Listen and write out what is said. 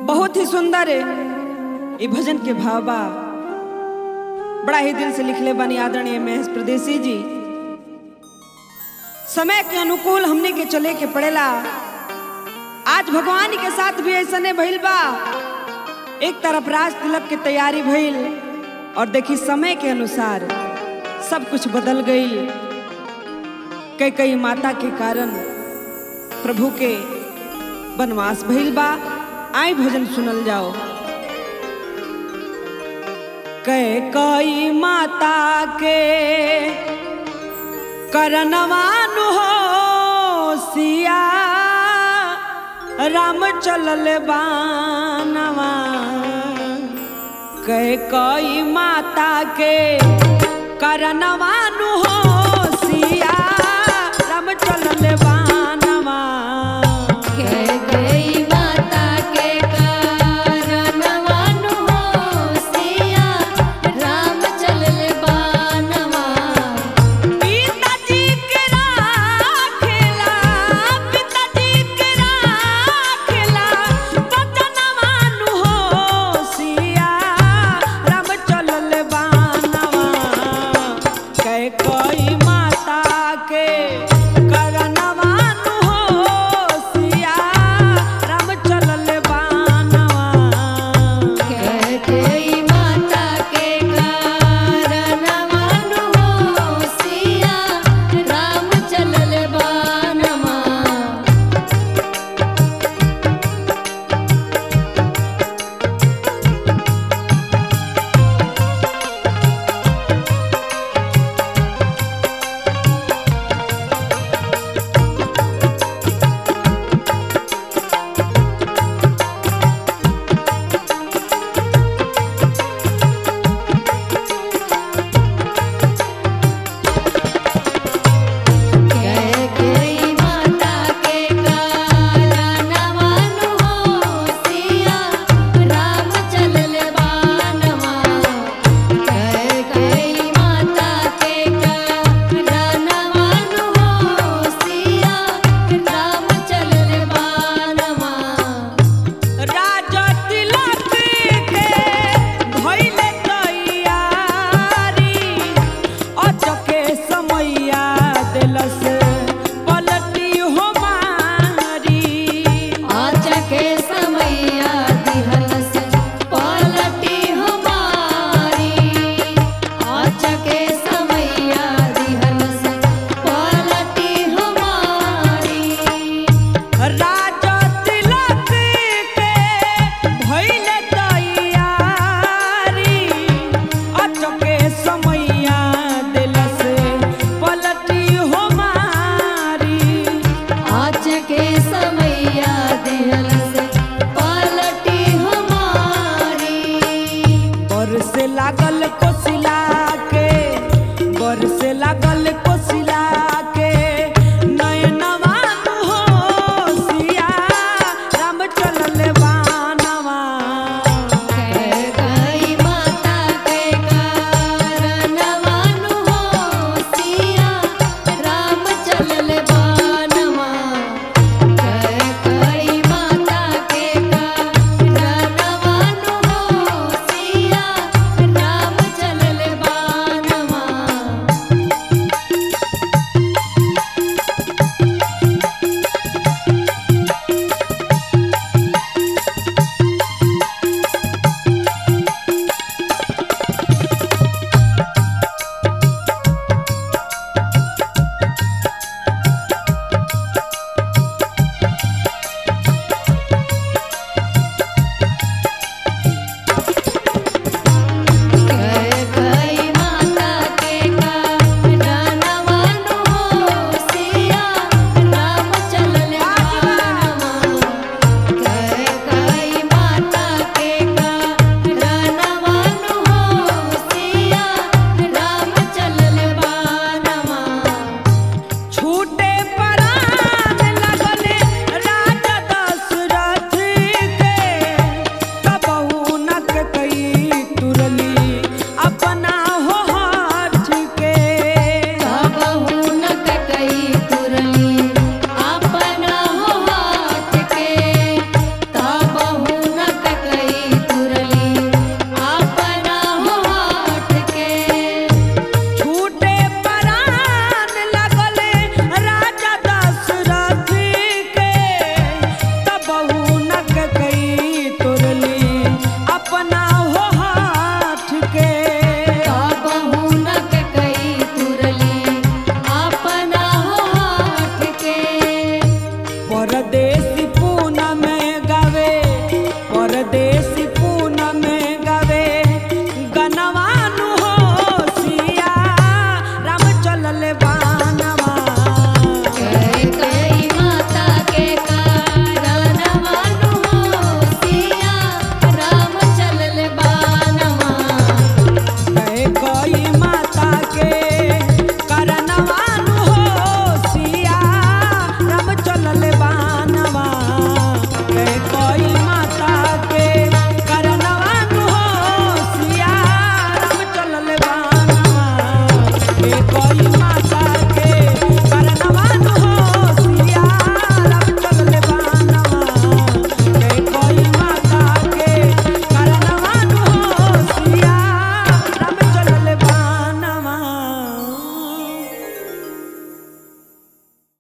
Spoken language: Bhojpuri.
बहुत ही सुंदर है ये भजन के भाव बा बड़ा ही दिल से लिखले बानी आदरणीय महेश प्रदेशी जी समय के अनुकूल हमने के चले के पड़ेला आज भगवान के साथ भी ऐसा नहीं भइल बा एक तरफ राज तिलक के तैयारी भइल और देखी समय के अनुसार सब कुछ बदल गई कई कई माता के कारण प्रभु के वनवास भइल बा आई भजन सुनल जाओ कई कई माता के करनवानु हो सिया राम चलल बानवा कई कई माता के करनवानु